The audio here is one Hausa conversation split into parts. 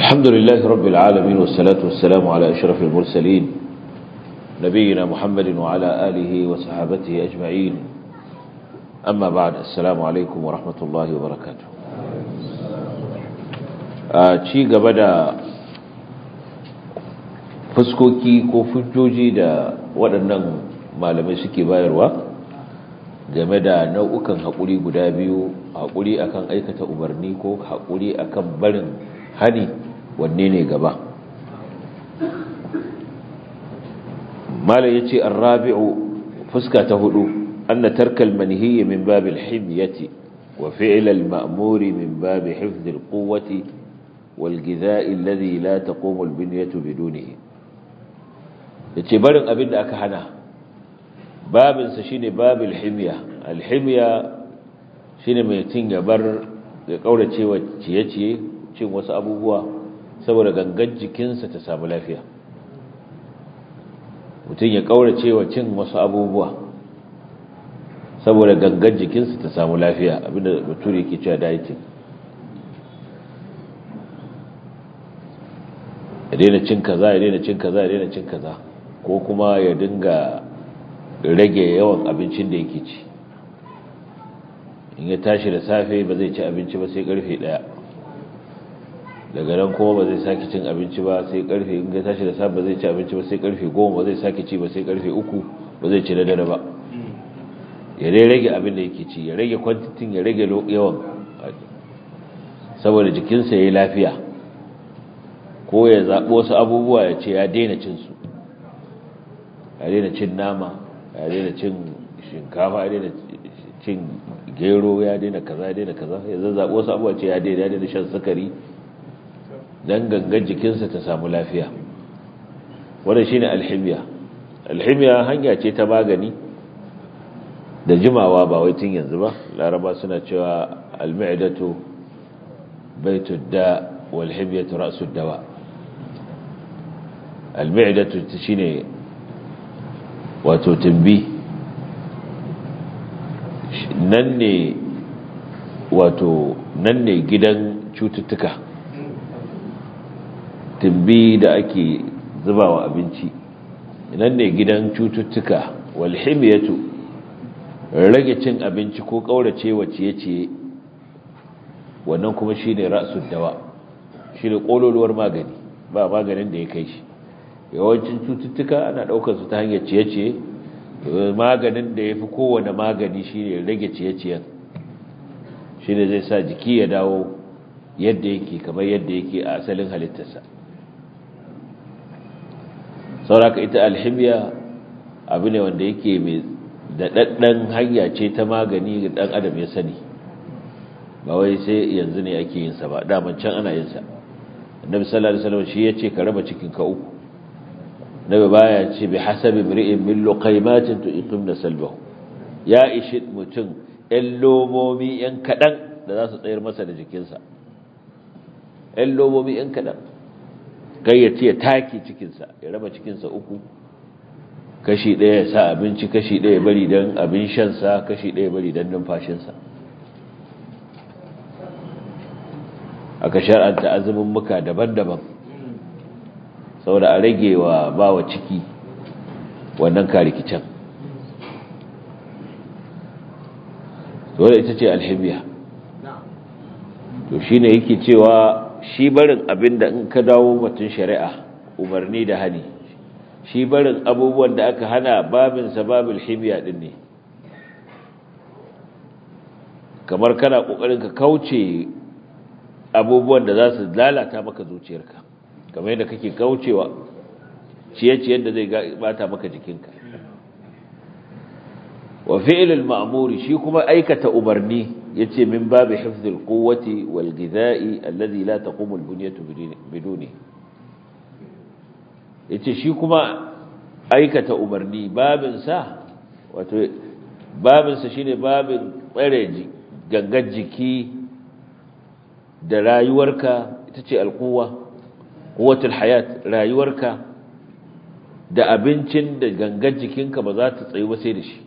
الحمد لله رب العالمين والصلاة والسلام على أشرف المرسلين نبينا محمد وعلى آله وصحابته أجمعين أما بعد السلام عليكم ورحمة الله وبركاته ci gaba da fuskoki ko fujjoji da waɗannan malamai suke bayarwa game da nau'ukan haƙuri guda biyu haƙuri akan aikata umarni ko haƙuri akan barin hani wanne ne gaba malam yace ar-rabi'u fuska ta hudu anna tarkal manhiy min babil himyati wa fi'l al-ma'muri min babi hifz al-quwwati wal ghidha'i alladhi la taqumu al-binyatu bidunihi yace barin abin da aka hana babin sa shine babil himya al-himya shine mai tin ya bar ya kaurace wa ciye-ciye cin wasu abubuwa saboda gangan jikinsa ta samu lafiya mutum ya kaurace wa cin wasu abubuwa saboda gangan jikinsa ta samu lafiya abinda bature yake cewa dieting ya daina cin kaza ya daina cin kaza ya daina cin kaza ko kuma ya dinga rage yawan abincin da yake ci in ya tashi da safe ba zai ci abinci ba sai karfe daya daga nan kuma ba zai sake cin abinci ba sai karfe in ya tashi da safe ba zai ci abinci ba sai karfe goma ba zai sake ci ba sai karfe uku ba zai ci na dare ba ya dai rage abin da yake ci ya rage kwantitin ya rage yawan saboda jikinsa ya yi lafiya ko ya zaɓi wasu abubuwa ya ce ya daina cin su ya daina cin nama ya daina cin shinkafa ya daina cin gero ya daina kaza ya daina kaza ya zazzaɓi wasu abubuwa ce ya daina ya daina shan sukari don gangan jikinsa ta samu lafiya wadda shi ne alhimiya alhimiya hanya ce ta magani da jimawa ba wai tun yanzu ba laraba suna cewa alma'idatu baitud da walhimiyatu ra'sud dawa alma'idatu shine wato tumbi nan ne wato nan ne gidan cututtuka tumbi da ake zubawa abinci nan ne gidan cututtuka walhimiyatu rage cin abinci ko kaurace wa ciye-ciye wannan kuma shine ra'sud dawa shine kololuwar magani ba maganin da ya kai shi yawancin cututtuka ana daukar su ta hanyar ciye-ciye maganin da yafi kowane magani shine rage ciye-ciyen shine zai sa jiki ya dawo yadda yake kamar yadda yake a asalin halittarsa sauraka ita alhimiya abu ne wanda yake mai daɗaɗɗen hanya ce ta magani ga ɗan adam ya sani ba wai sai yanzu ne ake yinsa ba daman can ana yinsa annabi sallallahu alaihi wasallam shi yace ka raba cikin ka uku nabi baya ce bi hasabi mri'in min luqaymatin tuqimna salbahu ya ishi mutum ɗan lomomi ɗan kaɗan da za su tsayar masa da jikinsa ɗan lomomi ɗan kaɗan kai ya ce ya take cikinsa ya raba cikinsa uku kashi ɗaya ya sa abinci kashi ɗaya bari don abin shansa kashi ɗaya bari don numfashinsa aka shar'anta azumin muka daban-daban saboda a rage wa bawa ciki wannan karikicin wadda ita ce alhimiya to shi ne yake cewa shi barin abin da in ka dawo batun shari'a umarni da hani shi barin abubuwan da aka hana babin sababin himiya din ne kamar kana kokarin ka kauce abubuwan da za su lalata maka zuciyarka kamar yadda kake kaucewa ciye-ciyen da zai bata maka jikinka wa fi'lul ma'muri shi kuma aikata umarni yace min babu hifzil quwwati wal ghidha'i alladhi la taqumu al bunyatu biduni yace shi kuma aikata umarni babin sa wato babin sa shine babin tsare gangan jiki da rayuwarka ita ce alquwa quwwatul hayat rayuwarka da abincin da gangan jikinka ba za ta tsayu ba sai da shi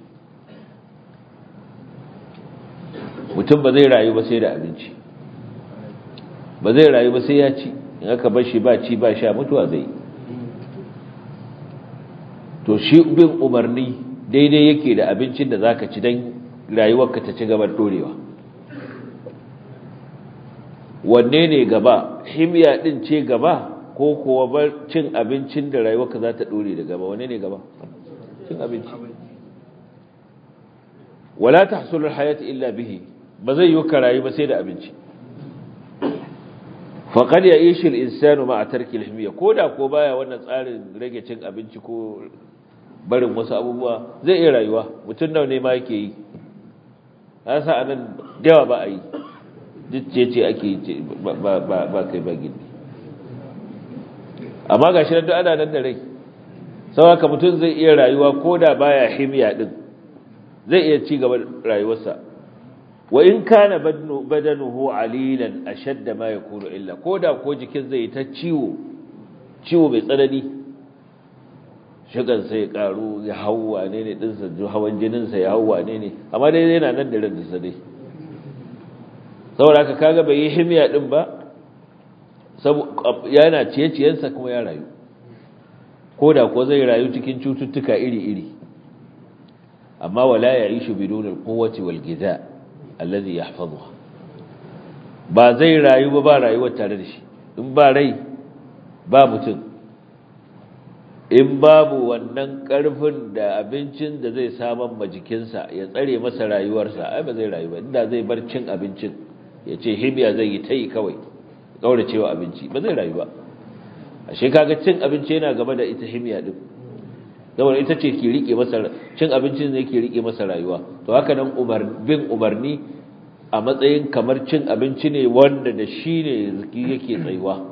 mutum ba zai rayu ba sai da abinci ba zai rayu ba sai ya ci in aka bar shi ba ci ba sha mutuwa zai to shi bin umarni daidai yake da abincin da zaka ci dan rayuwarka ta ci gaba dorewa wanne ne gaba himiya din ce gaba ko kuwa bar cin abincin da rayuwarka za ta dore da gaba wanne ne gaba cin abinci wala tahsulu alhayatu illa bihi ba zai yi ka rayu ba sai da abinci faqad ya'ishu al-insanu ma'a tarki al-himiya koda ko baya wannan tsarin rage cin abinci ko barin wasu abubuwa zai iya rayuwa mutum nawa ne ma yake yi sa anan dawa ba a yi ce ake yi ba kai ba gindi amma ga shi da ana nan da rai sauwaka mutum zai iya rayuwa ko da baya himiya din zai iya ci gaba rayuwarsa wa in kana badanuhu alilan ashadda ma yakunu illa ko da ko jikin zai ta ciwo ciwo mai tsanani shigan sai ya karu ya hauwa ne ne dinsa hawan jininsa ya hauwa ne ne amma dai yana nan da ran da dai saboda haka kaga bai yi himiya din ba yana ciye-ciyensa kuma ya rayu ko da ko zai rayu cikin cututtuka iri-iri amma wala ya yi shi bidon alkowace walgiza allazi ya hafazuwa ba zai rayu ba ba rayuwar tare da shi in ba rai ba mutum in babu wannan karfin da abincin da zai saman ma jikinsa ya tsare masa rayuwarsa ai ba zai rayu ba inda zai bar cin abincin ya ce hibiya zai yi ta yi kawai kaura cewa abinci ba zai rayu ba ashe kaga cin abinci yana gaba da ita himiya din saboda ita ce ke rike masa cin abincin ne ke rike masa rayuwa to haka nan umar bin umarni a matsayin kamar cin abinci ne wanda da shi ne ziki yake tsayuwa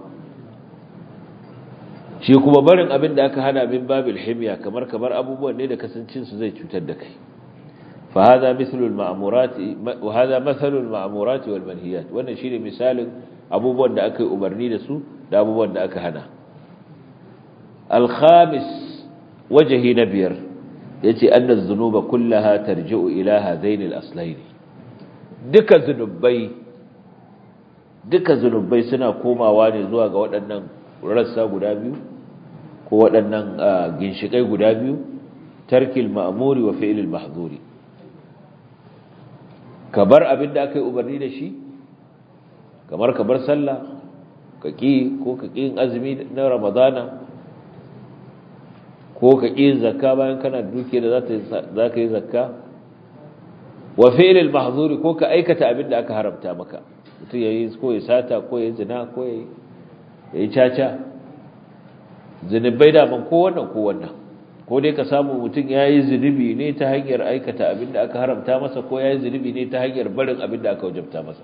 shi kuma barin abin da aka hana min babil himiya kamar kamar abubuwan ne da kasancin su zai cutar da kai fa hada mithlu al ma'murat wa hada mathalu al ma'murat wal manhiyat wannan shine misalin abubuwan da aka yi umarni da su da abubuwan da aka hana al khamis wajhi na biyar yace anna az-zunuba kullaha tarji'u ila hadain al aslayn duka zunubai duka zunubai suna komawa ne zuwa ga waɗannan rassa guda biyu ko waɗannan ginshiƙai guda biyu tarkil ma'amuri wa fi'ilil mahzuri ka bar abin da aka yi umarni da shi kamar ka bar sallah ka ƙi ko ka ƙi azumi na ramadana ko ka ƙi zakka bayan kana duke da za ka yi zakka wa fi'ilil mahzuri ko ka aikata abin da aka haramta maka mutum ya yi ko ya sata ko ya yi zina ko ya yi caca zunubai daman ko wannan ko wannan ko dai ka samu mutum ya yi zunubi ne ta hanyar aikata abin da aka haramta masa ko ya yi zunubi ne ta hanyar barin abin da aka wajabta masa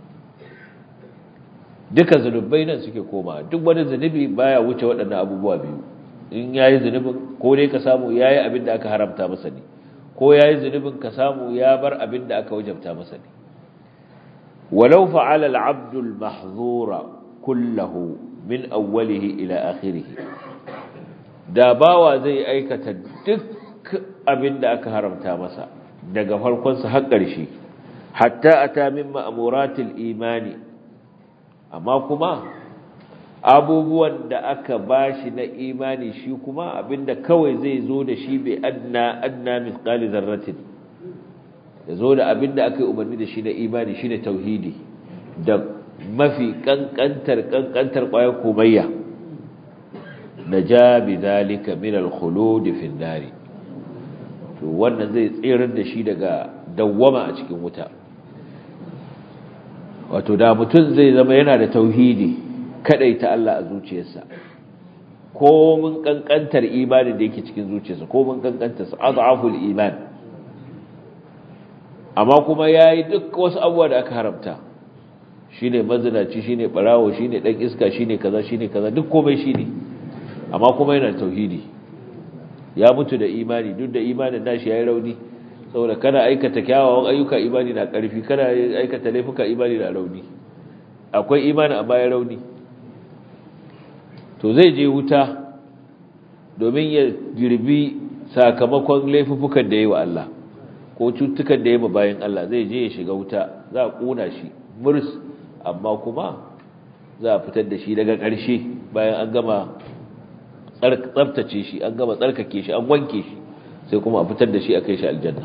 duka zunubai nan suke koma duk wani zunubi baya wuce waɗannan abubuwa biyu in ya yi zunubin ko dai ka samu ya yi abin da aka haramta masa ne ko ya yi zunubin ka samu ya bar abin da aka wajabta masa ne walau fa'ala al-'abdu al-mahzura kullahu min awwalihi ila akhirih da bawa zai aikata duk abin da aka haramta masa daga farkon sa har ƙarshe hatta ata min ma'muratil imani amma kuma abubuwan da aka bashi na imani shi kuma abinda kawai zai zo da shi bai adna adna mithqali zarratin ya zo da abinda aka yi umarni da shi na imani shine tauhidi da mafi kankantar kankantar kwayar komayya naja bi zalika min al-khulud fi an to wannan zai tsirar da shi daga dawwama a cikin wuta wato da mutum zai zama yana da tauhidi ta Allah a zuciyarsa ko mun kankantar imanin da yake cikin zuciyarsa ko mun kankantar sa adhaful iman amma kuma yayi duk wasu abubuwa da aka haramta shine mazinaci shine barawo shine dan iska shine kaza shine kaza duk komai shine amma kuma yana da tauhidi ya mutu da imani duk da imanin nashi yayi rauni saboda kana aikata kyawawan ayyuka imani na karfi kana aikata laifuka imani na rauni akwai imani amma ya rauni to zai je wuta domin ya girbi sakamakon laifukan da ya yi wa Allah ko cutukan da ya yi bayan Allah zai je ya shiga wuta za a ƙuna shi murs amma kuma za a fitar da shi daga ƙarshe bayan an gama tsabtace shi an gama tsarkake shi an wanke shi sai kuma a fitar da shi a kai shi aljanna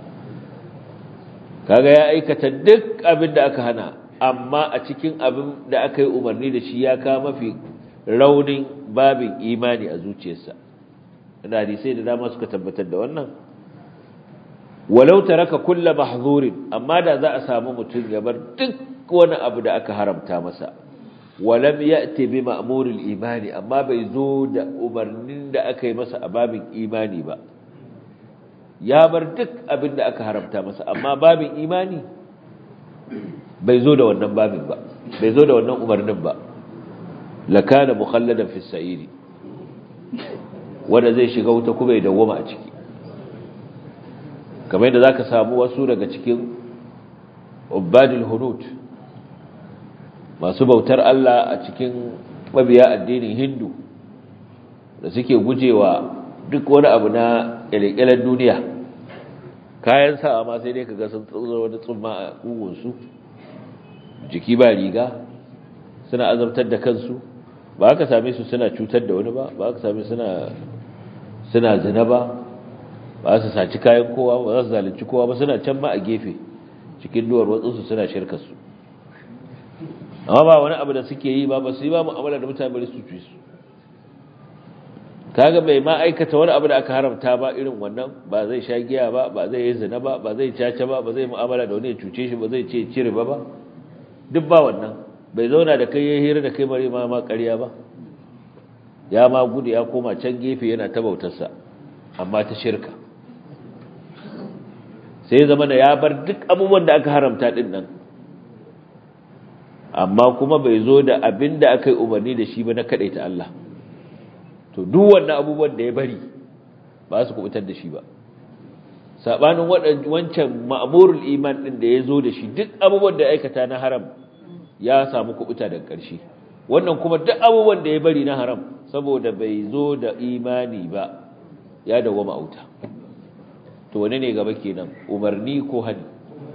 kaga ya aikata duk abin da aka hana amma a cikin abin da aka yi umarni da shi ya kawo mafi raunin babin imani a zuciyarsa da hadisai da dama suka tabbatar da wannan walau taraka kulla mahzurin amma da za a samu mutum ya bar duk wani abu da aka haramta masa walam ya'ti bi ma'muril imani amma bai zo da umarnin da aka yi masa a babin imani ba ya bar duk abin da aka haramta masa amma babin imani bai zo da wannan babin ba bai zo da wannan umarnin ba lakana mukhalladan fi sa'iri wanda zai shiga wuta kuma ya dawwama a ciki kamar yadda zaka samu wasu daga cikin ubadul hunut masu bautar Allah a cikin mabiya addinin Hindu da suke gujewa duk wani abu na kyalekyalen duniya kayan sawa ma sai dai kaga sun tsoro wani tsumma a kugunsu jiki ba riga suna azabtar da kansu ba ka same su suna cutar da wani ba ba ka same suna suna zina ba ba su saci kayan kowa ba za su zalunci kowa ba suna can ma a gefe cikin duwar watsunsu suna shirka su amma ba wani abu da suke yi ba ba su yi ba mu'amala da mutane bari su ci su kaga bai ma aikata wani abu da aka haramta ba irin wannan ba zai sha giya ba ba zai yi zina ba ba zai caca ba ba zai mu'amala da wani ya cuce shi ba zai ce cire ba ba duk ba wannan bai zauna da kai ya hira da kai bare ma ma ƙarya ba ya ma gudu ya koma can gefe yana ta bautarsa amma ta shirka sai zama da ya bar duk abubuwan da aka haramta din nan amma kuma bai zo da abin da aka yi umarni da shi ba na kaɗaita Allah to duk wannan abubuwan da ya bari ba su kubutar da shi ba sabanin wancan ma'murul iman din da ya zo da shi duk abubuwan da aikata na haram ya samu kubuta daga ƙarshe wannan kuma duk abubuwan da ya bari na haram saboda bai zo da imani ba ya dawo ma'auta to wane ne gaba kenan umarni ko hani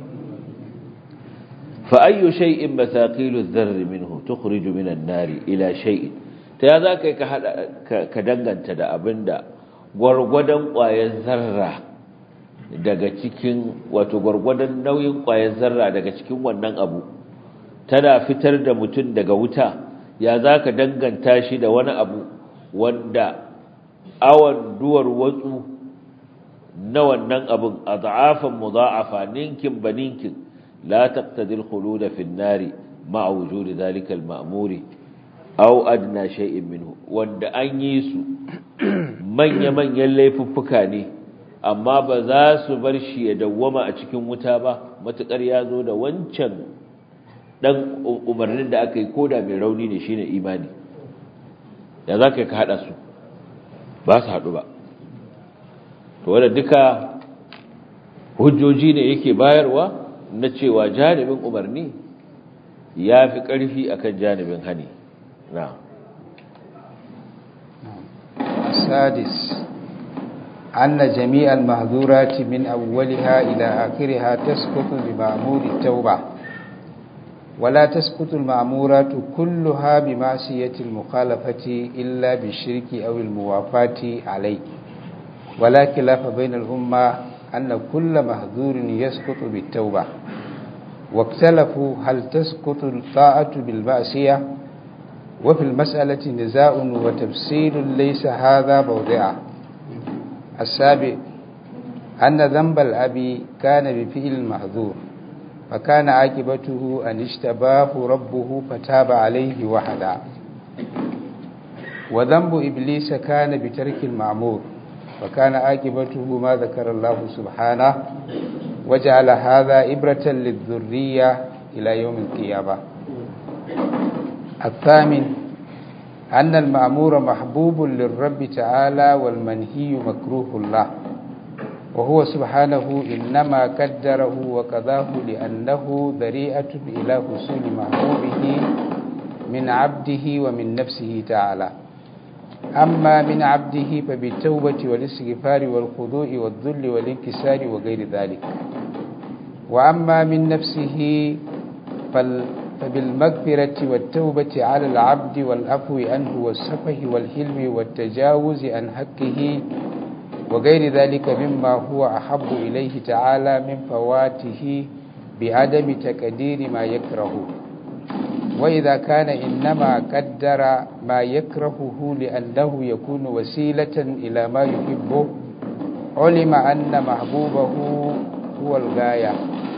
fa ayyu shay'in mathaqilu adh-dharr minhu tukhriju min an-nari ila shay'in ta ya za ka ka danganta da abinda gwargwadon ƙwayar zarra daga cikin wato gwargwadon nauyin ƙwayar zarra daga cikin wannan abu tana fitar da mutum daga wuta ya za ka danganta shi da wani abu wanda awon duwar watsu na wannan abin a za'afan mu za'afa ninkin ba ninkin la taqtadil khuluda fin nari ma'a wujudi zalika al-ma'muri aw adna shay'in minhu wanda an yi su manya-manyan laifuffuka ne amma ba za su bar shi ya dawwama a cikin wuta ba matukar ya zo da wancan dan umarnin da aka yi koda mai rauni ne shine imani ya za ka ka hada su ba su hadu ba to wanda duka hujjoji ne yake bayarwa na cewa janibin umarni ya fi ƙarfi akan janibin hani نعم السادس أن جميع المحظورات من أولها إلى آخرها تسقط بمأمور التوبة ولا تسقط المأمورات كلها بمعصية المخالفة إلا بالشرك أو الموافاة عليه ولا خلاف بين الأمة أن كل محظور يسقط بالتوبة واختلفوا هل تسقط الطاعة بالمعصية وفي المسألة نزاع وتفسير ليس هذا موضعه السابع أن ذنب الأب كان بفعل المحذور فكان عاقبته أن اشتباه ربه فتاب عليه وحدا وذنب إبليس كان بترك المعمور فكان عاقبته ما ذكر الله سبحانه وجعل هذا إبرة للذرية إلى يوم القيامة الثامن أن المأمور محبوب للرب تعالى والمنهي مكروه الله وهو سبحانه إنما قدره وقضاه لأنه ذريئة إلى حصول محبوبه من عبده ومن نفسه تعالى أما من عبده فبالتوبة والاستغفار والخضوع والذل والانكسار وغير ذلك وأما من نفسه فال فبالمغفرة والتوبة على العبد والعفو عنه والسفه والحلم والتجاوز عن حقه وغير ذلك مما هو أحب إليه تعالى من فواته بعدم تقدير ما يكره وإذا كان إنما قدر ما يكرهه لأنه يكون وسيلة إلى ما يحبه علم أن محبوبه هو الغاية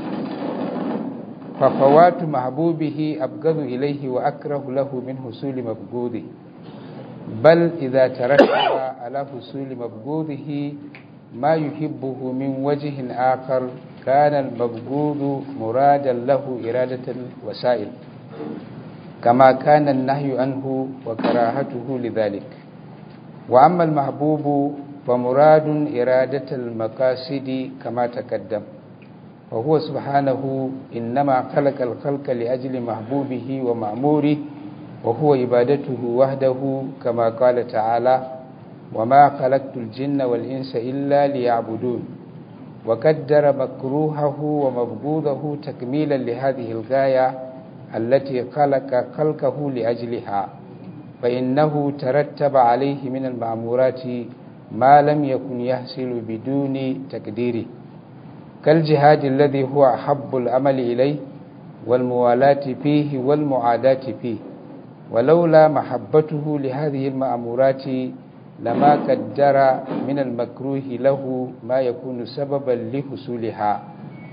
ففوات محبوبه أبغض إليه وأكره له من حصول مبغوضه بل إذا ترتب على حصول مبغوضه ما يحبه من وجه آخر كان المبغوض مرادا له إرادة وسائل كما كان النهي عنه وكراهته لذلك وأما المحبوب فمراد إرادة المقاصد كما تقدم وهو سبحانه إنما خلق الخلق لأجل محبوبه ومأموره وهو عبادته وحده كما قال تعالى وما خلقت الجن والإنس إلا ليعبدون وقدر مكروهه ومبغوضه تكميلا لهذه الغاية التي خلق خلقه لأجلها فإنه ترتب عليه من المأمورات ما لم يكن يحصل بدون تقديره كالجهاد الذي هو أحب العمل إليه والموالاة فيه والمعاداة فيه ولولا محبته لهذه المأمورات لما قدر من المكروه له ما يكون سببا لحصولها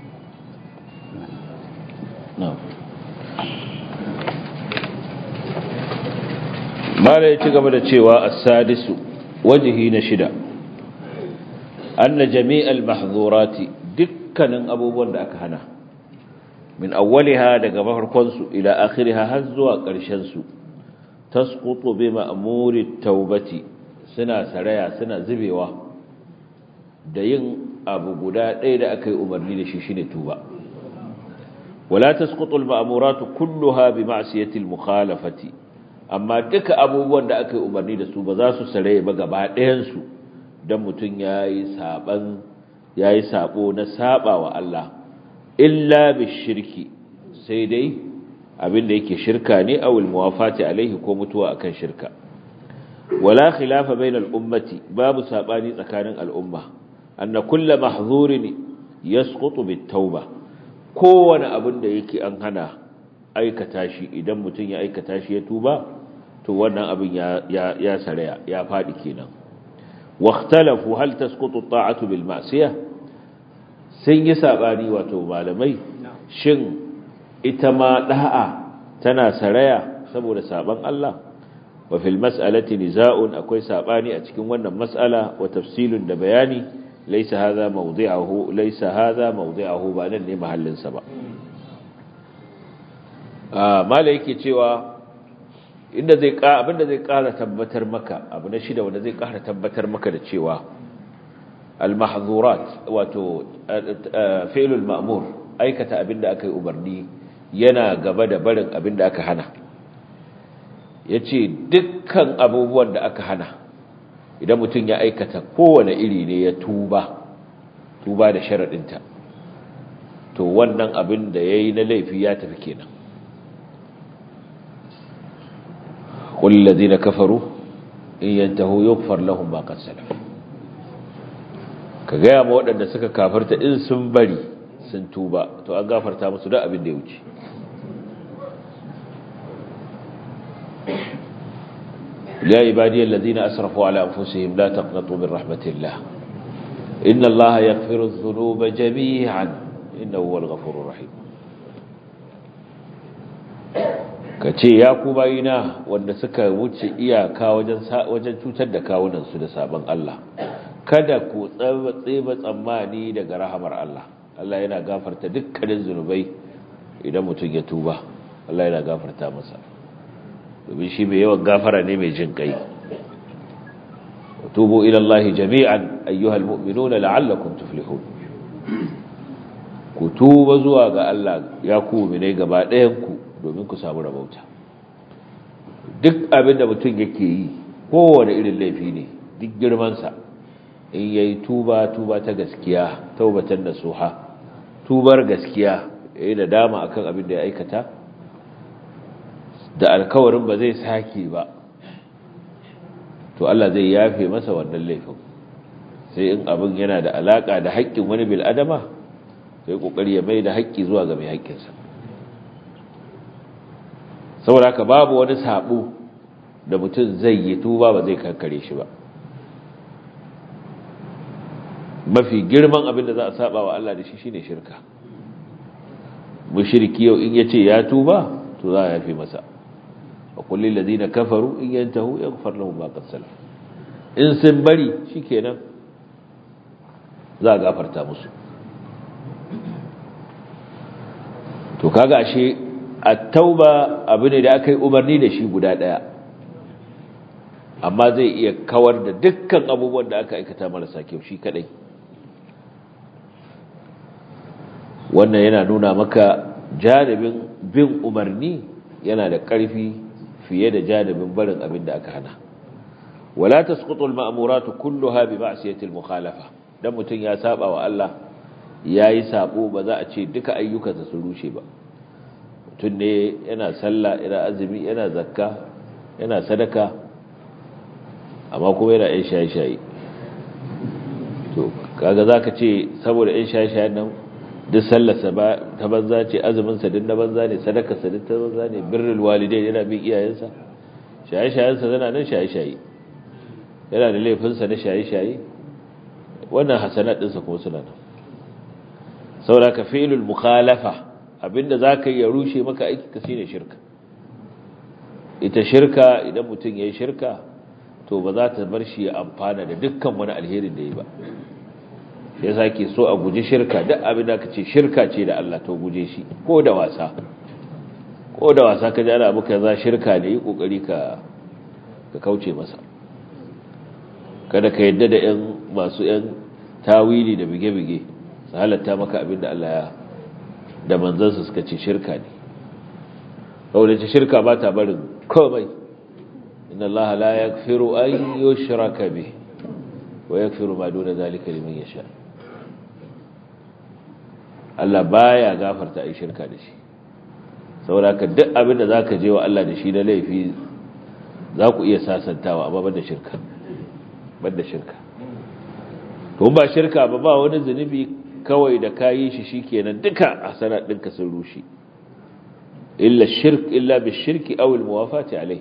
نعم mala ya ci gaba da cewa as-sadisu wajhi na shida anna jami'al mahzurati dukkanin abubuwan da aka hana min awwaliha daga farkon su ila akhiriha har zuwa ƙarshen su tasqutu bi ma'muri taubati suna saraya suna zubewa da yin abu guda ɗaya da aka yi umarni da shi shine tuba wala tasqutu al-ma'muratu kulluha bi ma'siyati al-mukhalafati amma duka abubuwan da aka yi umarni da su ba za su sare ba gaba ɗayansu don mutum ya yi saɓan ya yi saɓo na saɓa wa Allah illa bi shirki sai dai abinda yake shirka ne a muwafati alaihi ko mutuwa akan shirka wala khilafa bainal ummati babu saɓani tsakanin al'umma anna kulla mahzurin yasqutu bit tauba kowane abin da yake an hana aikata shi idan mutum ya aikata shi ya tuba to wannan abin ya saraya ya faɗi kenan واختلفوا هل تسقط الطاعة بالمعصية sun yi saɓani wato malamai shin ita ma ɗa'a tana saraya saboda saɓan Allah wa fil mas'alati niza'un akwai saɓani a cikin wannan mas'ala wa tafsilun da bayani laysa hadha mawdi'uhu laysa hadha mawdi'uhu ba nan ne mahallin sa ba ah mala yake cewa inda zai abinda zai ƙara tabbatar maka abu na shida wanda zai ƙara tabbatar maka da cewa al-mahzurat wato fi'lul ma'mur aikata abinda aka yi umarni yana gaba da barin abinda aka hana yace dukkan abubuwan da aka hana idan mutum ya aikata kowane iri ne ya tuba tuba da sharadinta to wannan abin da yayi na laifi ya tafi kenan قل الذين كفروا إن ينتهوا يغفر لهم ما قد سلف ka gaya ma waɗanda suka kafarta in sun bari sun tuba to an gafarta musu da abin da ya wuce ya ibadi allazina asrafu ala anfusihim la taqnatu min rahmatillah inna allaha yaghfiru adh-dhunuba jami'an innahu huwal ghafurur rahim ka ce ya ku bayina wanda suka wuce iyaka wajen cutar da kawunansu da sabon Allah kada ku tseba tsammani daga rahamar Allah Allah yana gafarta dukkanin zunubai idan mutum ya tuba Allah yana gafarta masa domin shi mai yawan gafara ne mai jin kai tubu ila Allah jami'an ayyuhal mu'minuna la'allakum tuflihun ku tuba zuwa ga Allah ya ku mu'minai gaba ɗayan ku domin ku samu rabauta duk abinda mutum yake yi kowane irin laifi ne duk girmansa in yayi tuba tuba ta gaskiya taubatan nasuha tubar gaskiya yayi da dama akan abin da ya aikata da alkawarin ba zai sake ba to Allah zai yafe masa wannan laifin sai in abin yana da alaka da haƙƙin wani bil adama sai kokari ya mai da haƙƙi zuwa ga mai haƙƙinsa saboda haka babu wani sabo da mutum zai yi tuba ba zai kankare shi ba mafi girman abin da za a saba wa Allah da shi shine shirka mushriki yau in yace ya tuba to za a yafe masa wa kullil ladina kafaru in yantahu yaghfar lahum ma qad salaf in sun bari shikenan za a gafarta musu to kaga ashe at-tauba abu ne da aka yi umarni da shi guda daya amma zai iya kawar da dukkan abubuwan da aka aikata marasa kyau shi kadai wannan yana nuna maka janibin bin umarni yana da ƙarfi fiye da janibin barin abin da aka hana wala tasqutu al-ma'muratu kulluha bi ma'siyati al-mukhalafa dan mutun ya saba wa Allah yayi sabo ba za a ce duka ayyukansa su rushe ba mutun ne yana sallah yana azumi yana zakka yana sadaka amma kuma yana yin shaye-shaye to kaga zaka ce saboda yin shaye-shayen nan duk sallarsa ta banza ce azuminsa duk na banza ne sadakarsa duk ta banza ne birrul walidai yana bin iyayensa shaye-shayensa zana nan shaye-shaye yana da laifinsa na shaye-shaye wannan hasanat ɗinsa kuma suna nan saboda ka fi'ilul mukhalafa abinda za ka yi ya rushe maka aiki ka shine shirka ita shirka idan mutum ya yi shirka to ba za ta bar shi ya amfana da dukkan wani alherin da ya ba shi yasa ke so a guji shirka duk abin da ka ce shirka ce da Allah to guje shi ko da wasa ko da wasa ka ji ana abu kaza shirka ne yi kokari ka ka kauce masa kada ka yadda da yan masu yan tawili da bige-bige su halatta maka abin da Allah ya da manzansa suka ce shirka ne kawai ce shirka ba ta barin komai inna Allah la yaghfiru an yushraka bih wa yaghfiru ma duna zalika liman yasha Allah baya gafarta ai shirka da shi saboda ka duk abin da zaka je wa Allah da shi na laifi za ku iya sasantawa amma banda shirka banda shirka to ba shirka ba ba wani zunubi kawai da kayi shi shikenan duka hasanat ɗinka sun rushe illa shirk illa bishirki aw almuwafati alayhi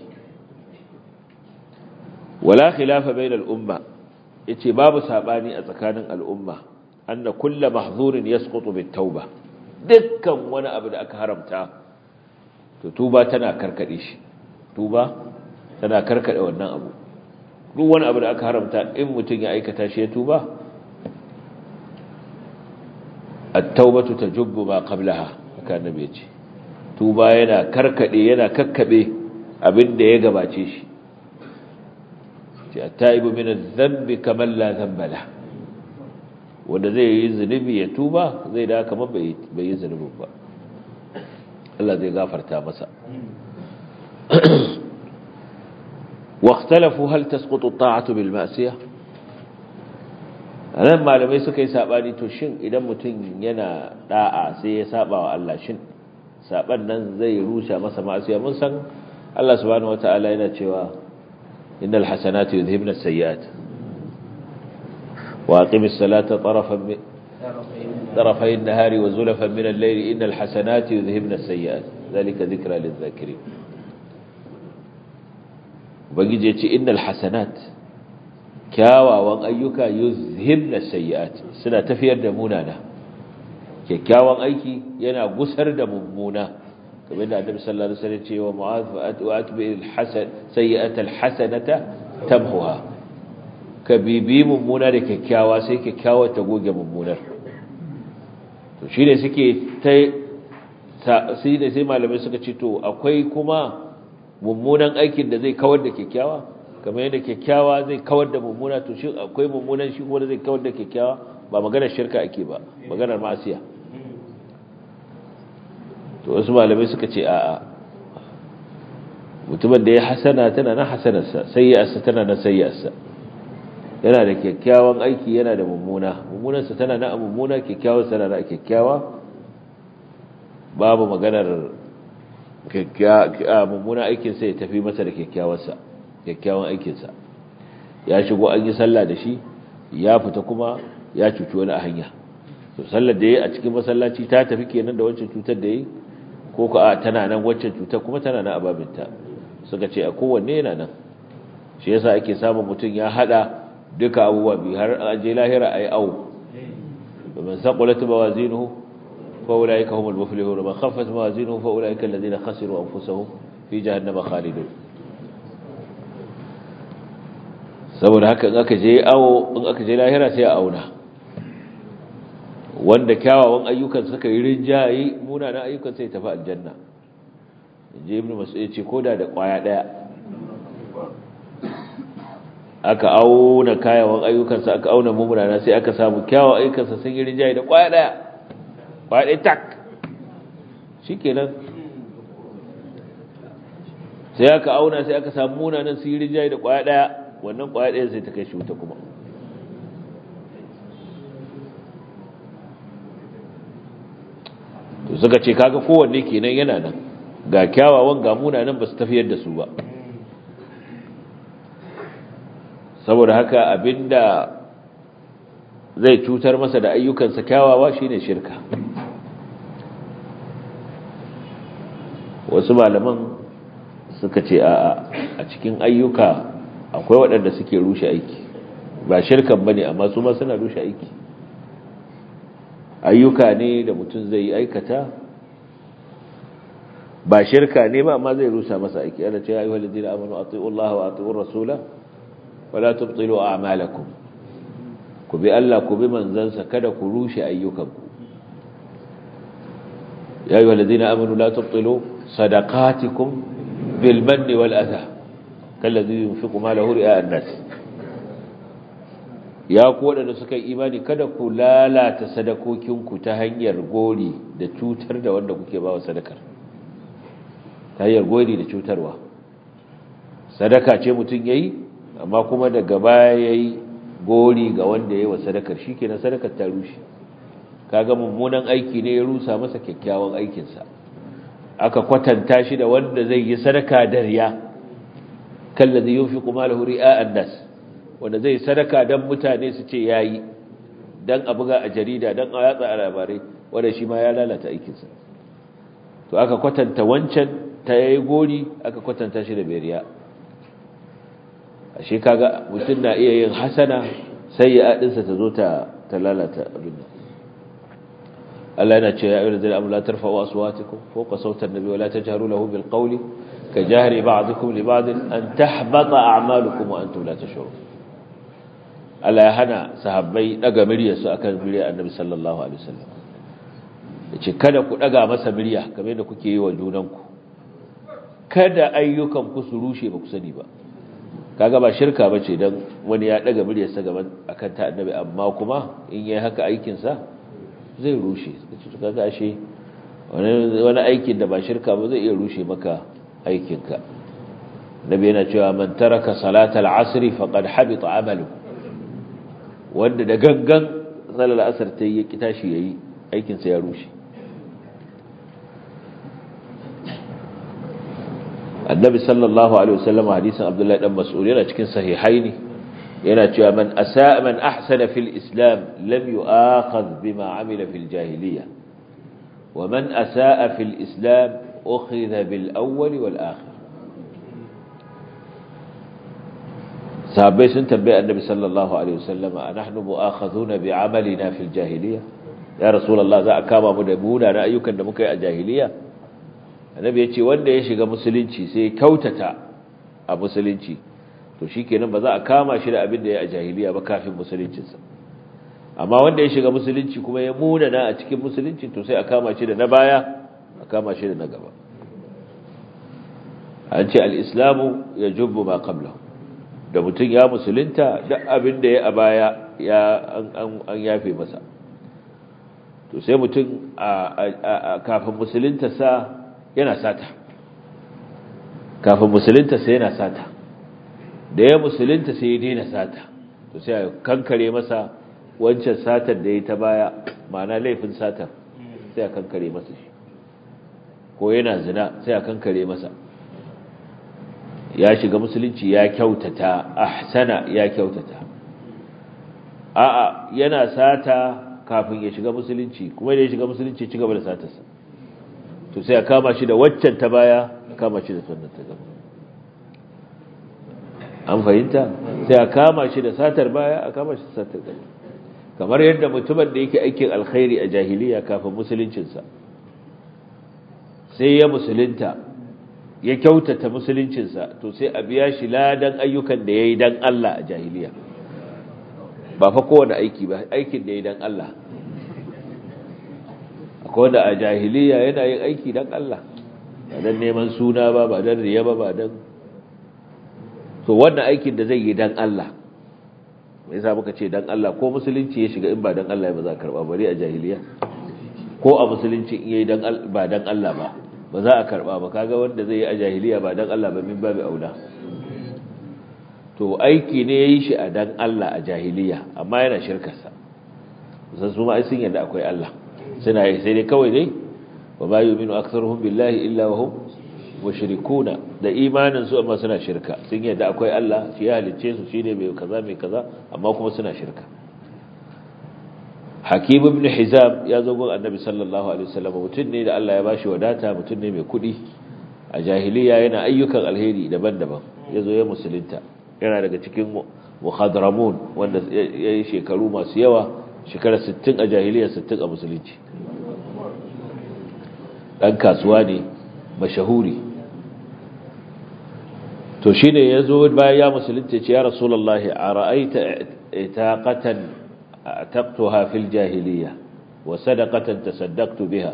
wala khilafa bainal umma yace babu sabani a tsakanin al'umma anna kullu mahzurin yasqutu bit tauba dukkan wani abu da aka haramta to tuba tana karkade shi tuba tana karkade wannan abu duk wani abu da aka haramta in mutun ya aikata shi ya tuba at-taubatu tajubbu ma qablaha haka annabi yace tuba yana karkade yana kakkabe abin da ya gabace shi ce at-taibu min adh-dhanbi kaman la dhanba la wanda zai yi zunubi ya tuba zai da kamar bai yi zunubin ba Allah zai gafarta masa واختلفوا هل تسقط الطاعة بالمعصية anan malamai suka yi sabani to shin idan mutum yana da'a sai ya saba wa Allah shin saban nan zai rushe masa ma'asiya mun san Allah subhanahu wataala yana cewa innal hasanatu yudhibna as-sayyi'at wa aqimis salata tarafan طرفي النهار وزلفا من الليل إن الحسنات يذهبن السيئات ذلك ذكرى للذاكرين ubangiji ya ce innal hasanat kyawawan ayyuka yuzhibna sayyi'at suna tafiyar da munana kyakkyawan aiki yana gusar da mummuna kamar da annabi sallallahu alaihi wasallam ce wa mu'adh wa atbi'il hasan sayyi'ata alhasanata tamhuha ka bibi mummuna da kyakkyawa sai kyakkyawa ta goge mummunar to shine suke ta sai da sai malamai suka ce to akwai kuma mummunan aikin da zai kawar da kyakkyawa kamar yadda kyakkyawa zai kawar da mummuna to shi akwai mummunan shi kuma zai kawar da kyakkyawa ba maganar shirka ake ba maganar ma'asiya to wasu malamai suka ce a'a mutumin da ya hasana tana na hasanarsa sayyarsa tana na sayyarsa yana da kyakkyawan aiki yana da mummuna mummunansa tana na mummuna kyakkyawan tana na kyakkyawa babu maganar mummunan aikinsa ya tafi masa da kyakkyawarsa kyakkyawan aikinsa ya shigo an yi sallah da shi ya fita kuma ya cuci wani a hanya to sallar da ya a cikin masallaci ta tafi kenan da wancan cutar da ya ko ka a tana nan wancan cutar kuma tana nan a babinta suka ce a kowanne yana nan shi yasa ake samun mutum ya hada duka abubuwa biyu har an je lahira ayi awu domin saqulat mawazinuhu fa ulaika humul muflihun man khaffat mawazinuhu fa ulaika alladhina khasiru anfusahum fi jahannama khalidun saboda haka in aka je awo in aka je lahira sai a auna wanda kyawawan ayyukan suka yi rinjaye munanan ayyukan sai tafi aljanna je ibnu mas'ud ya ce koda da kwaya daya aka auna kayawan ayyukansa aka auna mummunana sai aka samu kyawawan ayyukansa sun yi rinjaye da kwaya daya kwaya daya tak shikenan sai aka auna sai aka samu munanan sun yi rinjaye da kwaya daya wannan kwaya daya sai ta kai shi wuta kuma to suka ce kaga kowanne kenan yana nan ga kyawawan ga munanan ba su tafiyar da su ba saboda haka abinda zai cutar masa da ayyukansa kyawawa shine shirka wasu malaman suka ce a a cikin ayyuka akwai waɗanda suke rushe aiki ba shirkan bane amma su ma suna rushe aiki ayyuka ne da mutum zai yi aikata ba shirka ne ba amma zai rusa masa aiki ana ce ayyuhal ladina amanu atiiu Allah wa atiiu rasula wala tubtilu a'malakum ku bi Allah ku bi manzansa kada ku rushe ayyukanku ya ayyuhal ladina amanu la tubtilu sadaqatikum bil manni wal adha kallazi yunfiqu malahu ri'a an-nas ya ku waɗanda suka yi imani kada ku lalata sadakokinku ta hanyar gori da cutar da wanda kuke ba wa sadakar ta hanyar gori da cutarwa sadaka ce mutum ya yi amma kuma daga baya ya yi gori ga wanda ya yi wa sadakar shi ke na sadakar ta rushe kaga mummunan aiki ne ya rusa masa kyakkyawan aikinsa aka kwatanta shi da wanda zai yi sadaka da riya kallazi yunfiqu malahu ri'a an-nas wanda zai sadaka don mutane su ce ya yi don a buga a jarida don a yatsa a labarai wanda shi ma ya lalata aikinsa to aka kwatanta wancan ta yayi gori aka kwatanta shi da beriya ashe kaga mutum na iya yin hasana sai ya adinsa ta zo ta ta lalata abin nan Allah yana cewa ya ayyuhal ladina amanu la tarfa'u aswatakum fawqa sawti an-nabi wa la tajharu lahu bil qawli ka jahri ba'dikum li ba'd an tahbata a'malukum wa antum la tash'urun Allah ya hana sahabbai daga miryarsu akan miryar Annabi sallallahu alaihi wasallam yace kada ku daga masa mirya kamar yadda kuke yi wa junanku kada ayyukan ku su rushe ba ku sani ba kaga ba shirka bace dan wani ya daga miryarsa gaban akan ta Annabi amma kuma in yayi haka aikin sa zai rushe kaga ashe wani wani aikin da ba shirka ba zai iya rushe maka aikinka Nabi yana cewa man taraka salatal asri faqad habita amaluhu wanda da gangan salar asar ta yi ya kita shi ya yi aikinsa ya rushe annabi sallallahu alaihi wasallam hadisin abdullahi dan mas'ud yana cikin sahihaini yana cewa man asaa man ahsana fil islam lam yu'akhadh bima amila fil jahiliya wa man asaa fil islam ukhidha bil awwal wal akhir sahabbai sun tambaye annabi sallallahu alaihi wasallam anahnu mu'akhadhuna bi'amalina fil jahiliya ya rasulullah za a kama mu da muna na ayyukan da muka yi a jahiliya annabi ya ce wanda ya shiga musulunci sai ya kyautata a musulunci to shikenan ba za a kama shi da abin da ya a jahiliya ba kafin musuluncinsa amma wanda ya shiga musulunci kuma ya muna na a cikin musulunci to sai a kama shi da na baya a kama shi da na gaba an ce al-islamu yajubbu ma qablahu da mutum ya musulunta duk abin da ya a baya ya an yafe masa to sai mutum a kafin musulunta sa yana sata kafin musulunta sa yana sata da ya musulunta sai ya daina sata to sai a kankare masa wancan satar da ya ta baya ma'ana laifin satar sai a kankare masa shi ko yana zina sai a kankare masa ya shiga musulunci ya kyautata ahsana ya kyautata a'a yana sata kafin ya shiga musulunci kuma da ya shiga musulunci ci gaba da satarsa to sai a kama shi da waccan ta baya a kama shi da sannan ta gaba an fahimta sai a kama shi da satar baya a kama shi da satar gaba kamar yadda mutumin da yake aikin alkhairi a jahiliya kafin musuluncinsa sai ya musulunta ya kyautata musuluncinsa to sai a biya shi ladan ayyukan da ya yi don Allah a jahiliya ba fa kowane aiki ba aikin da ya yi don Allah akwai wanda a jahiliya yana yin aiki don Allah ba don neman suna ba ba don riya ba ba don to wannan aikin da zai yi don Allah mai sa muka ce don Allah ko musulunci ya shiga in ba don Allah ba za a karba bari a jahiliya ko a musulunci in yi ba don Allah ba ba za a karba ba kaga wanda zai yi a jahiliya ba don Allah ba min babu aula to aiki ne ya yi shi a don Allah a jahiliya amma yana shirkarsa san su ma sun yadda akwai Allah suna yi sai dai kawai dai wa ma yu'minu aktharuhum billahi illa wa hum mushrikuna da imanin su amma suna shirka sun yadda akwai Allah shi ya halicce su shine mai kaza mai kaza amma kuma suna shirka Hakim ibn Hizam ya zo gun Annabi sallallahu alaihi wasallam mutum ne da Allah ya bashi wadata mutum ne mai kudi a jahiliya yana ayyukan alheri daban-daban yazo ya musulunta yana daga cikin muhadramun wanda yayi shekaru masu yawa shekara 60 a jahiliya 60 a musulunci dan kasuwa ne mashahuri to shine yazo bayan ya musulunta ce ya rasulullahi ara'aita itaqatan ataqtuha fil jahiliya wa sadaqatan tasaddaqtu biha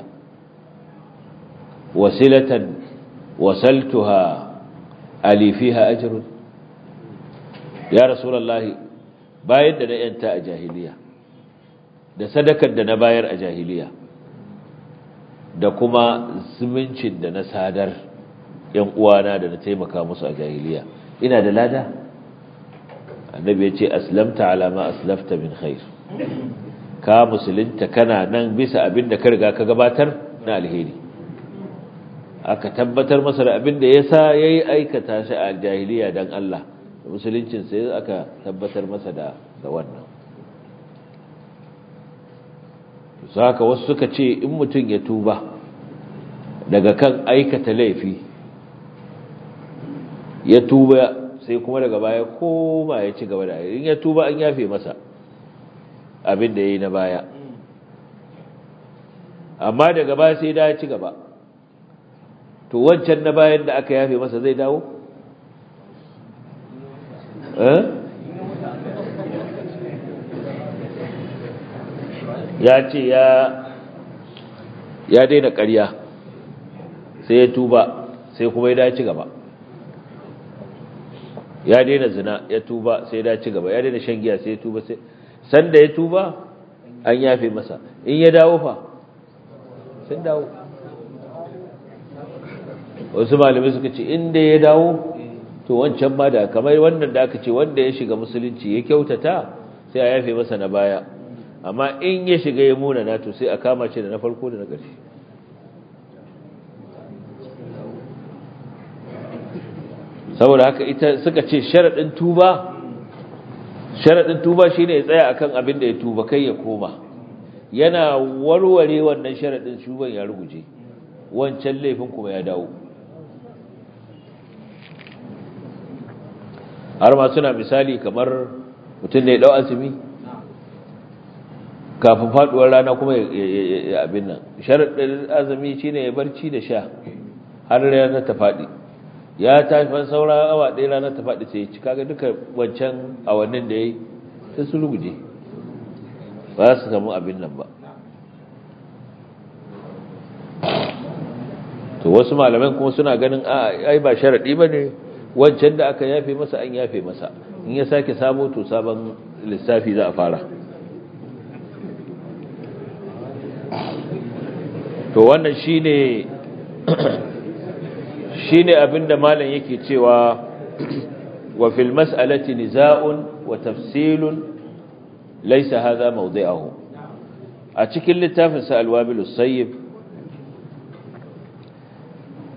wasilatan wasaltuha ali fiha ajrun ya rasulullahi bayan da na yanta a jahiliya da sadakar da na bayar a jahiliya da kuma zumuncin da na sadar ‘yan uwana da na taimaka musu a jahiliya ina da lada annabi ya ce aslamta alama aslafta min khair ka musulunta kana nan bisa abin da ka riga ka gabatar na alheri aka tabbatar masa da abin da ya sa ya yi aikata shi a jahiliya don Allah musuluncin sai aka tabbatar masa da wannan saka wasu suka ce in mutum ya tuba daga kan aikata laifi ya tuba sai kuma daga baya koma ya ci gaba da in ya tuba an yafe masa abin da ya yi na baya amma daga baya sai da ya ci gaba to wancan na bayan da aka yafe masa zai dawo? ya ce ya daina ƙarya sai ya tuba sai kuma ya dace gaba ya daina zina ya tuba sai ya dace gaba ya daina shan giya sai ya tuba sai sanda ya tuba an yafe masa in ya dawo fa sun dawo wasu malamai suka ce inda ya dawo to wancan ma da kamar wannan da aka ce wanda ya shiga musulunci ya kyautata sai a yafe masa na baya amma in ya shiga ya muna na to sai a kama shi da na farko da na ƙarshe saboda haka ita suka ce sharaɗin tuba sharaɗin tuba shine ya tsaya akan abin da ya tuba kai ya koma yana warware wannan sharaɗin shuban ya ruguje wancan laifin kuma ya dawo har ma suna misali kamar mutum da ya ɗau azumi kafin faduwar rana kuma ya abin nan sharaɗin azumi shine ya barci da sha har rana ta faɗi ya tafi saura awa ɗaya rana ta faɗi sai ci kaga duka wancan awannin da ya yi sai su ruguje ba su samu abin nan ba to wasu malaman kuma suna ganin ai ba sharaɗi ba ne wancan da aka yafe masa an yafe masa in ya sake samo to sabon lissafi za a fara to wannan shine shine abinda malam yake cewa wa fil mas'alati niza'un wa tafsilun laysa hadha mawdi'uhu a cikin littafin sa al-wabilus sayyib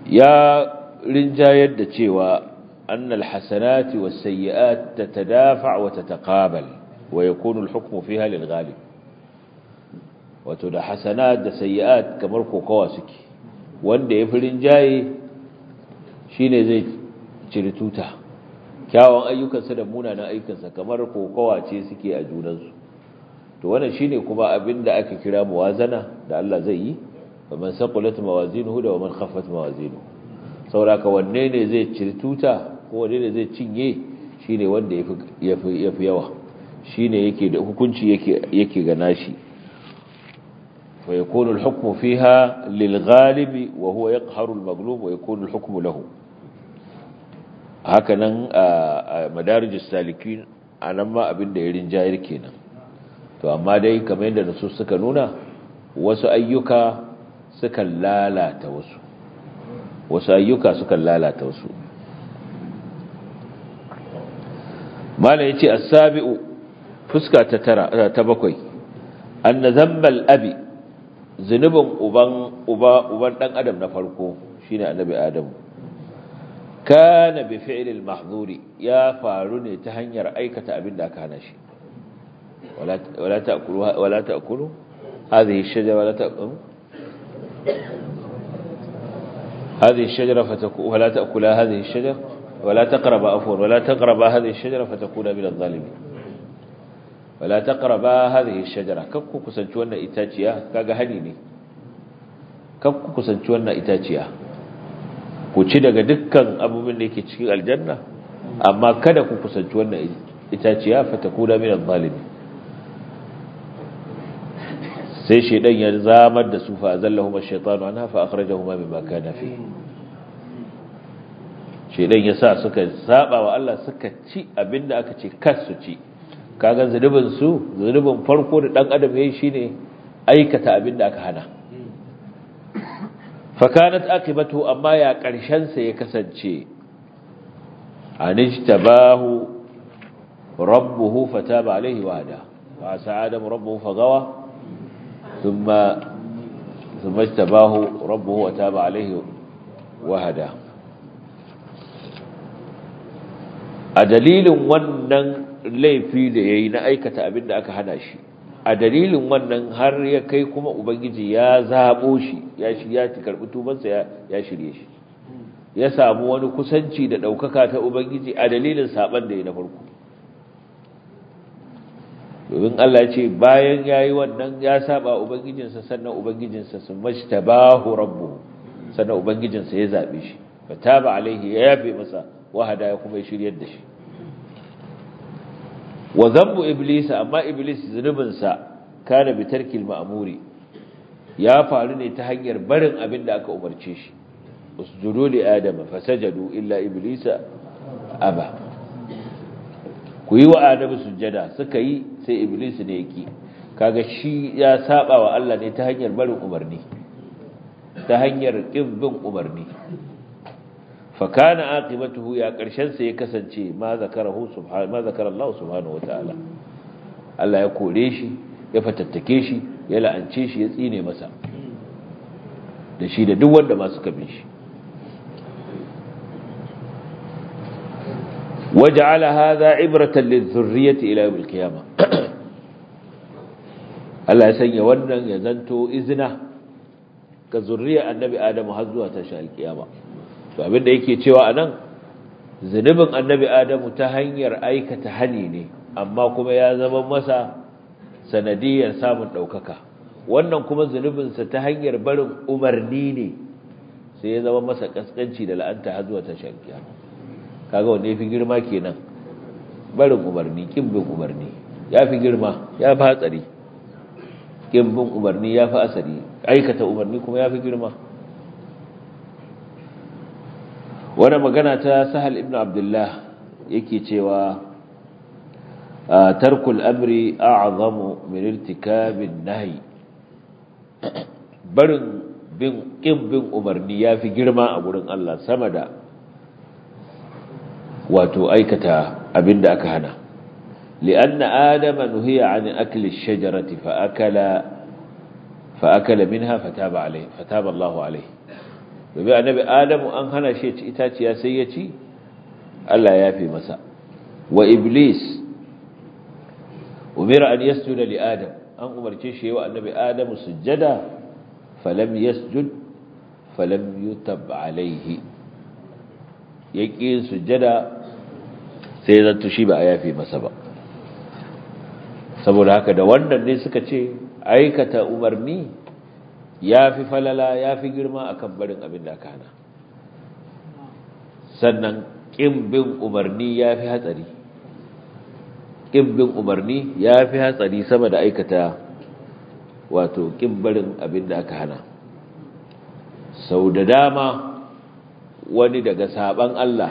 ya rinjayar da cewa annal hasanati was sayyi'at tatadafa wa tataqabal wa yakunu al-hukmu fiha lil ghalib wato da hasanat da sayyi'at kamar kokawa suke wanda ya fi rinjaye shine zai ciri tuta kyawun ayyukansa da munanan ayyukansa kamar kokawa ce suke a junansu to wannan shine kuma abinda aka kira muwazana da Allah zai yi faman saqulat mawazinuhu da waman khaffat mawazinuhu sauraka wanne ne zai ciri tuta ko wanne ne zai cinye shine wanda yafi yafi yawa shine yake da hukunci yake yake ga nashi fa yakunu al-hukmu fiha lil ghalib wa huwa yaqharu al-maghlub wa yakunu al-hukmu lahu hakanan a madarijus salikin anan ma abin da ya rinjayar kenan to amma dai kamar yadda nasu suka nuna wasu ayyuka sukan lalata wasu wasu ayyuka sukan lalata wasu mala yace as-sabi'u fuska ta tara ta bakwai anna zambal abi zunubin uban uba uban dan adam na farko shine annabi adamu kana bi fi'l al-mahdhuri ya faru ne ta hanyar aikata abin da aka hana shi wala wala ta'kulu wala ta'kulu hadhihi ash-shajara wala ta'kulu هذه الشجرة فتكون ولا تأكلا هذه الشجرة ولا تقربا عفوا ولا تقربا هذه الشجرة فتكون من الظالمين ولا تقربا هذه الشجرة كبكو كسنتي wannan itaciya kaga hani ne kabku kusanci wannan itaciya ku ci daga dukkan abubuwan da yake cikin aljanna amma kada ku kusanci wannan itaciya fatakuna min adh-dhalimin sai shaidan ya zamar da su fa azallahuma ash-shaytanu anha fa akhrajahuma mimma kana fi shaidan ya sa suka saba wa Allah suka ci abinda aka ce kas su ci kaga zunubin su zunubin farko da dan adam yayi shine aikata abinda aka hana fa kanat aqibatu amma ya karshen sa ya kasance anijtabahu rabbuhu fataba alaihi wa hada wa sa'ada rabbuhu fagawa ثم ثم اجتباه ربه وتاب عليه وهدى a dalilin wannan laifi da yayi na aikata abin da aka hana shi a dalilin wannan har ya kai kuma ubangiji ya zabo shi ya shi ya karbi tubansa ya ya shirye shi ya samu wani kusanci da daukaka ta ubangiji a dalilin saban da yayi na farko domin Allah ce bayan yayi wannan ya saba ubangijinsa sannan ubangijinsa sun majtabahu rabbuhu sannan ubangijinsa ya zabe shi fataba alaihi ya yafe masa wahada ya kuma shiryar da shi wa zambu iblis amma iblis zunubin sa kana bi tarkil ma'muri ya faru ne ta hanyar barin abin da aka umarce shi usjudu li adama fasajadu illa iblisa aba ku yi wa adamu sujjada suka yi sai iblis ne yake kaga shi ya saba wa Allah ne ta hanyar barin umarni ta hanyar kin bin umarni fa kana aqibatuhu ya karshen sa ya kasance ma zakarahu subhanahu ma zakara Allah subhanahu wataala Allah ya kore shi ya fatattake shi ya la'ance shi ya tsine masa da shi da duk wanda ma suka bin shi وجعل هذا عبرة للذرية إلى يوم القيامة Allah ya sanya wannan ya zanto izina ga zurriya annabi Adamu har zuwa tashin alkiyama to abinda yake cewa anan zunubin annabi Adamu ta hanyar aikata hani ne amma kuma ya zama masa sanadiyar samun daukaka wannan kuma zunubin sa ta hanyar barin umarni ne sai ya zama masa kaskanci da la'anta har zuwa tashin alkiyama kaga wanda yafi girma kenan barin umarni kin bin umarni yafi girma ya fi hatsari kin bin umarni ya fi asari aikata umarni kuma ya fi girma wani magana ta sahal ibn abdullah yake cewa tarkul amri a'zamu min irtikabin nahi barin bin kin bin umarni ya fi girma a gurin Allah sama da wato aikata abinda aka hana لأن آدم نهي عن أكل الشجرة فأكل فأكل منها فتاب عليه فتاب الله عليه domin annabi adamu an hana shi ci itaciya sai ya ci Allah ya yafe masa wa iblis umira an yasjuda li adam an umarce shi wa annabi adamu sujjada falam yasjud falam yutab alaihi yaki sujjada sai zanto shi ba a yafe masa ba saboda haka da wannan ne suka ce aikata umarni ya fi falala ya fi girma akan barin abin da aka hana sannan ƙin bin umarni ya fi hatsari ƙin bin umarni ya fi hatsari sama da aikata wato ƙin barin abin da aka hana sau da dama wani daga saban Allah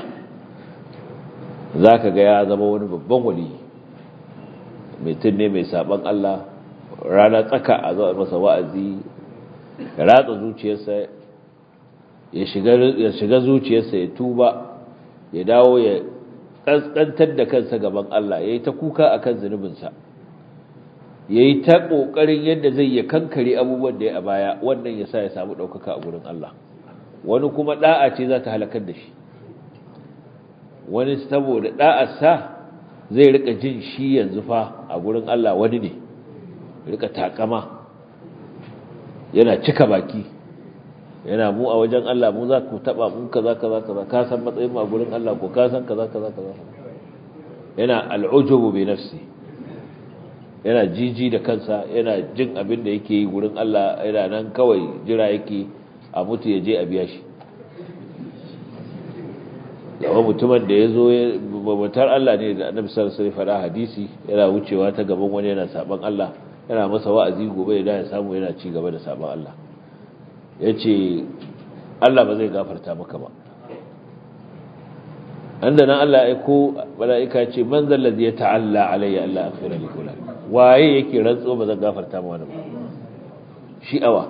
za ka ga ya zama wani babban wali mutum ne mai saban Allah rana tsaka a zuwa masa wa'azi ya ratsa zuciyarsa ya shiga zuciyarsa ya tuba ya dawo ya ƙasƙantar da kansa gaban Allah ya yi ta kuka a kan zunubinsa ya yi ta ƙoƙarin yadda zai ya kankare abubuwan da ya a baya wannan ya sa ya samu ɗaukaka a gurin Allah wani kuma ɗa'a ce za ta halakar da shi wani saboda ɗa'arsa zai rika jin shi yanzu fa a gurin Allah wani ne rika takama yana cika baki yana mu a wajen Allah mu za ku taba mun kaza kaza kaza ka san matsayin mu a gurin Allah ko ka san kaza kaza kaza yana al'ujubu bi nafsi yana jiji da kansa yana jin abin da yake yi gurin Allah yana nan kawai jira yake a mutu ya je a biya shi yawan mutumin da ya zo babatar Allah ne da annabi sallallahu alaihi wasallam hadisi yana wucewa ta gaban wani yana saban Allah yana masa wa'azi gobe da ya samu yana ci gaba da saban Allah yace Allah ba zai gafarta maka ba anda nan Allah ya aiko malaika ce man zal ladhi yata'alla alayya alla aghfira li fulan waye yake rantso ba zan gafarta ma wani ba shi awa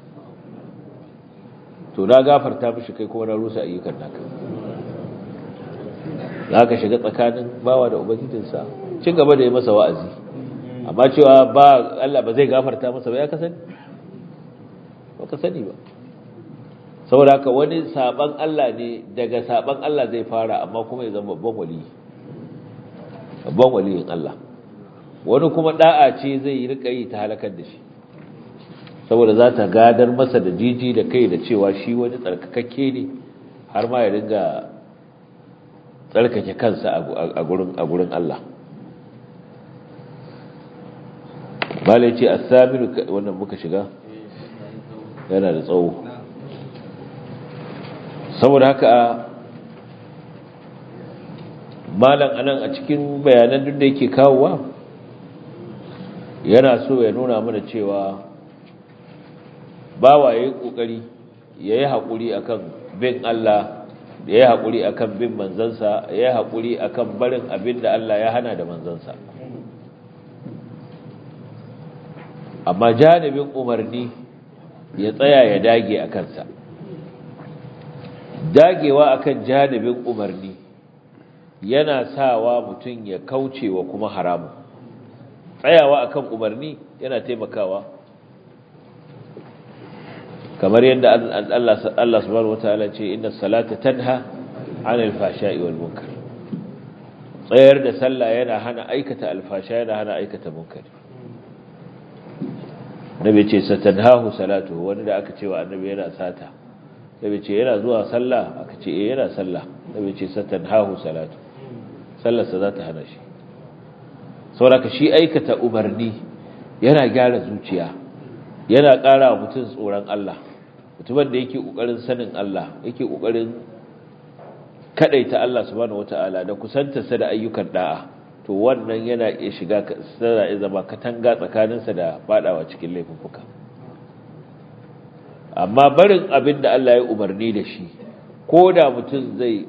to na gafarta mishi kai kuma na rusa ayyukan naka za ka shiga tsakanin bawa da ubangijinsa ci gaba da yi masa wa'azi amma cewa ba Allah ba zai gafarta masa ba ya kasani ba ka sani ba saboda haka wani saban Allah ne daga saban Allah zai fara amma kuma ya zama babban wali babban waliyin Allah wani kuma da'a ce zai yi rika yi ta halakar da shi saboda za ta gadar masa da jiji da kai da cewa shi wani tsarkakakke ne har ma ya ringa tsarkake kansa a gurin Allah malai ce asamiru wannan muka shiga yana da tsawo saboda haka malam anan a cikin bayanan duk da yake kawowa yana so ya nuna mana cewa bawa ya yi ƙoƙari ya yi haƙuri akan bin Allah da ya haƙuri a kan bin manzansa ya haƙuri a kan barin abin da Allah ya hana da manzansa amma janibin umarni ya tsaya ya dage a kansa dagewa a kan janibin umarni yana sawa mutum ya kauce wa kuma haramu tsayawa a kan umarni yana taimakawa kamar yadda Allah subhanahu wataala ce inna salata tanha 'anil fahsha'i wal munkar tsayar da sallah yana hana aikata alfasha yana hana aikata munkar nabi ce satanhahu salatu wani da aka ce wa annabi yana sata nabi ce yana zuwa sallah aka ce eh yana sallah nabi ce satanhahu salatu sallarsa za ta hana shi saboda shi aikata umarni yana gyara zuciya yana ƙara wa mutum tsoron Allah mutumin da yake ƙoƙarin sanin Allah yake ƙoƙarin kaɗaita Allah subhanahu wata'ala da kusantarsa da ayyukan da'a to wannan yana iya shiga sana ya zama katanga tsakaninsa da faɗawa cikin laifuka amma barin abin da Allah ya umarni da shi ko da mutum zai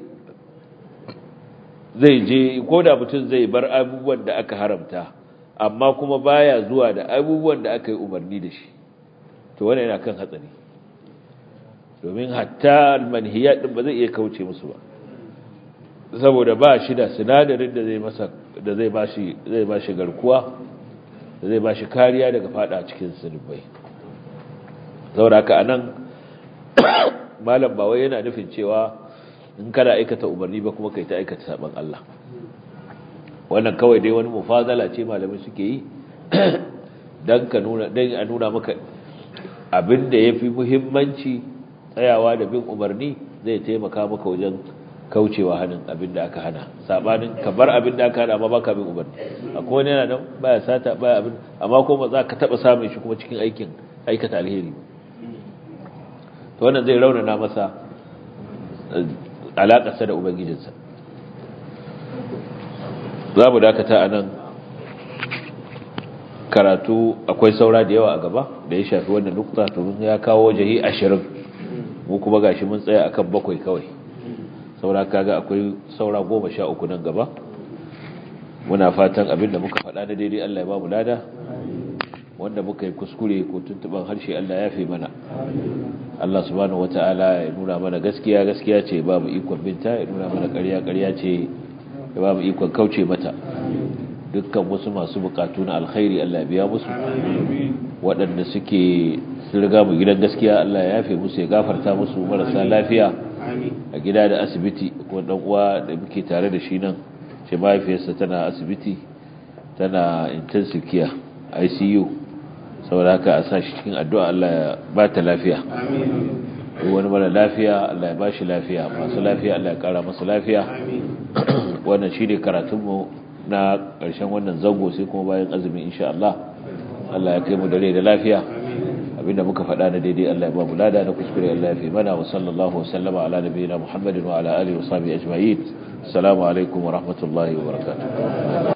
zai je ko da mutum zai bar abubuwan da aka haramta amma kuma baya zuwa da abubuwan da aka yi umarni da shi to wannan yana kan hatsari domin hatta almanhiyat din ba zai iya kauce musu ba saboda ba shi da sinadarin da zai masa da zai bashi zai bashi garkuwa da zai bashi kariya daga fada cikin zunubai saboda haka anan malam ba wai yana nufin cewa in kana aikata umarni ba kuma kai ta aikata saban Allah wannan kawai dai wani mufazala ce malamai suke yi dan ka nuna dan a nuna maka abin da yafi muhimmanci tsayawa da bin umarni zai taimaka maka wajen kaucewa hannun abin da aka hana sabanin ka bar abin da aka hana amma baka bin umarni akwai wani yana nan baya sata baya abin amma kuma za ka taba samun shi kuma cikin aikin aikata alheri to wannan zai raunana masa alaƙarsa da ubangijinsa za mu dakata a nan karatu akwai saura da yawa a gaba da ya shafi wannan nukta domin ya kawo jahi ashirin mu kuma gashi mun tsaya akan bakwai kawai saura kaga akwai saura goma sha uku nan gaba muna fatan abinda muka faɗa na daidai Allah ya ba mu lada wanda muka yi kuskure ko tuntuban harshe Allah ya fi mana Allah subhanahu wata'ala ya nuna mana gaskiya gaskiya ce ba mu ikon binta ya nuna mana ƙarya ƙarya ce ya ba mu ikon kauce mata dukkan wasu masu bukatu na alkhairi Allah ya biya musu waɗanda suke riga mu gidan gaskiya Allah ya yafe musu ya gafarta musu marasa lafiya a gida da asibiti ko dan uwa da muke tare da shi nan ce mahaifiyarsa tana asibiti tana intensive care ICU saboda haka a sa shi cikin addu'a Allah ya ba ta lafiya wani mara lafiya Allah ya ba shi lafiya masu lafiya Allah ya kara masu lafiya wannan shi ne karatunmu na ƙarshen wannan zango sai kuma bayan azumi insha Allah Allah ya kai mu da rai da lafiya abinda muka faɗa na daidai Allah ya ba mu lada na kuskure Allah ya fi mana wa sallallahu wa sallama ala nabiyina Muhammadin wa ala alihi wa sahbihi ajma'in assalamu alaikum wa rahmatullahi wa barakatuh